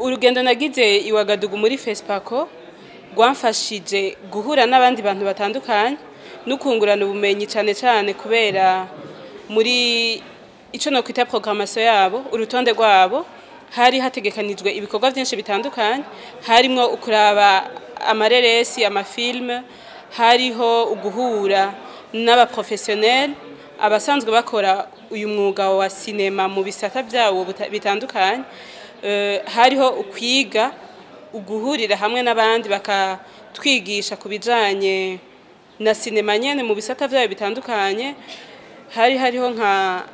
urugendo nagize iwagadugu muri fesipako rwamfashije guhura n'abandi bantu batandukanye no kungurana ubumenyi cyane cyane kubera muri icyo nakwita programmation yabo urutonde rwabo hari hategekanijwe ibikorwa byinshi bitandukanye harimo ukuraba amareresi amafilme hariho uguhura n'abaprofessionnel abasanzwe bakora uyu mwuga wa sinema mu bisata byawo buta- bitandukanye Eh, hariho ukwiga uguhurira hamwe n'abandi bakatwigisha ku bijanye na sinema nyene mu bisata byayo bitandukanye hari hariho nka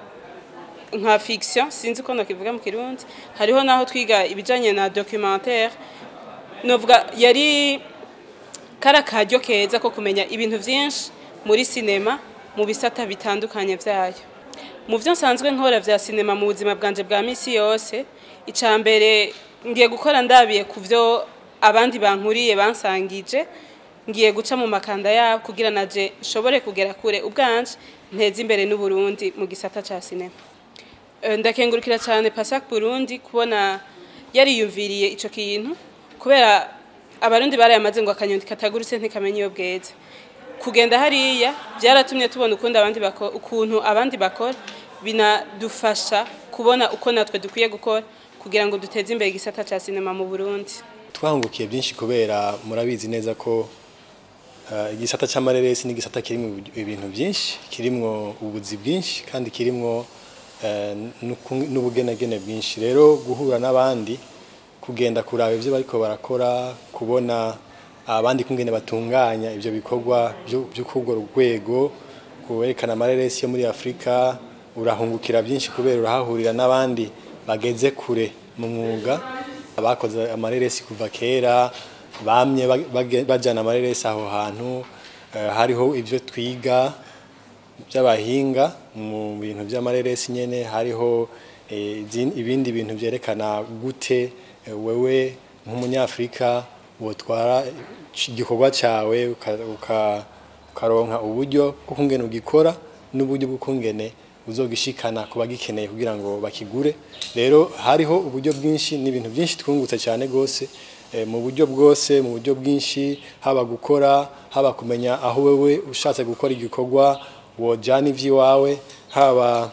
nka fiction sinzi ko nakivuga mu kirundi hariho naho twiga ibijanye na documentaire novuga yari kara karyo keza ko kumenya ibintu vyinshi muri sinema mu bisata bitandukanye vyayo mu byo nsanzwe nkora vya sinema mu buzima bwanje bwa misi yose icya mbere ngiye gukora ndabiye ku byo abandi bankuriye bansangije ngiye guca mu makanda yabo kugira naje nshobore kugera kure ubwanje nteze imbere n'uburundi mu gisata cya sinema Eh, ndakengurukira cyane pasak burundi kubona yariyumviriye ico kintu kubera abarundi barayamaze ngo akanyoni katagurutse ntikamenya iyo bweze kugenda hariya byaratumye tubona ukundi abandi bako- ukuntu abandi bakora binadufasha kubona uko natwe dukwiye gukora kugira ngo duteze imbere igisata cya sinema mu burundi twahungukiye byinshi kubera murabizi neza ko eh, igisata cy'amareresi ni igisata kirimo ibintu byinshi kirimo ubuzi bwinshi kandi kirimo eh, n'uku- n'ubugenegene bwinshi rero guhura n'abandi kugenda kuraba ibyo bariko barakora kubona abandi kungene batunganya ibyo bikorwa byo byo kurwo rwego kwerekana amareresi yo muri Afrika urahungukira byinshi kubera urahahurira n'abandi bageze kure mu mwuga abakoze amareresi kuva kera bamye bage- bage- bajana amareresi aho hantu eh, hariho ibyo twiga by'abahinga mu bintu by'amareresi nyene hariho eh, izin- ibindi bintu byerekana gute eh, wewe nk'umunyafrika wotwara igikorwa cyawe uka- uka- ukaronka uburyo bwo kungene ugikora n'uburyo bwo kungene uzogishikana ku bagikeneye kugira ngo bakigure rero hariho uburyo bwinshi n'ibintu byinshi twungutse cyane gose eh, mu buryo bwose mu buryo bwinshi haba gukora haba kumenya aho wewe ushatse gukora igikorwa wojana ivy'iwawe haba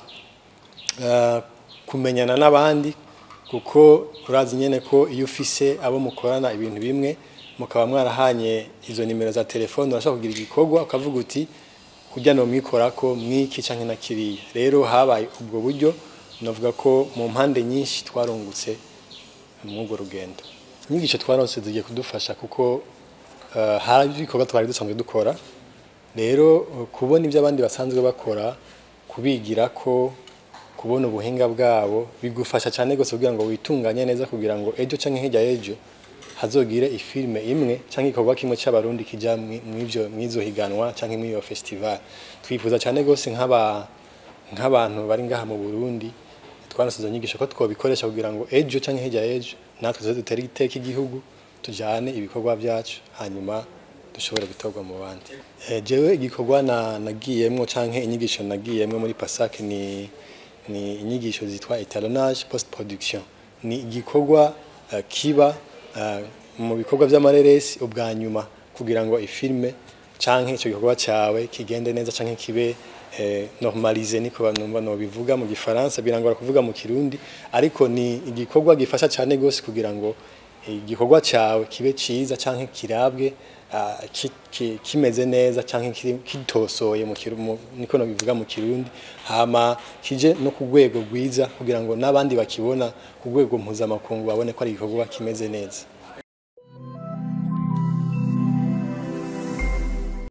eh, kumenyana n'abandi kuko urazi nyene ko iyo ufise abo mukorana ibintu bimwe mukaba mwarahanye izo nimero za telefone urashobora kugira igikorwa ukavuga uti kurya no mwikorako mwiki canke na kiriya rero habaye ubwo buryo navuga ko mu mpande nyinshi twarungutse mw'urwo rugendo inyigisho twaronse zigiye kudufasha kuko eh, hari ibikorwa twari dusanzwe dukora rero eh, kubona ibyo abandi basanzwe bakora kubigira ko kubona ubuhinga bwabo bigufasha cyane gose kugira ngo witunganye neza kugira ngo ejo canke hirya y'ejo hazogire ifilme imwe canke ikorwa kimwe c'abarundi kija mwi- mw'ivyo mwizo higanwa canke mw'iyo festival twifuza cyane gose nk'aba nk'abantu bari ngaha mu Burundi twanasize inyigisho ko twobikoresha kugira ngo ejo canke hirya y'ejo natwe tuze dutere iteka igihugu tujane ibikorwa byacu hanyuma dushobore gutorwa mu bandi Eh, jewe igikorwa na nagiyemwo canke inyigisho nagiyemwo muri Pasak ni ni inyigisho zitwa etalonnage post production ni igikorwa eh, kiba eh, mu bikorwa by'amareresi ubwa nyuma kugira ngo ifilme canke ico gikorwa cawe kigende neza canke kibe eh, normalize niko banumva no bivuga mu gifaransa birangora kuvuga mu kirundi ariko ni igikorwa gifasha cyane gose kugira ngo igikorwa cawe kibe ciza canke kirabwe ah, ki- ki- kimeze neza canke kiri- kitosoye mu kiru- mu- niko no bivuga mu kirundi hama kije no ku rwego rwiza kugira ngo n'abandi bakibona ku rwego mpuzamakungu babone ko ari igikorwa kimeze neza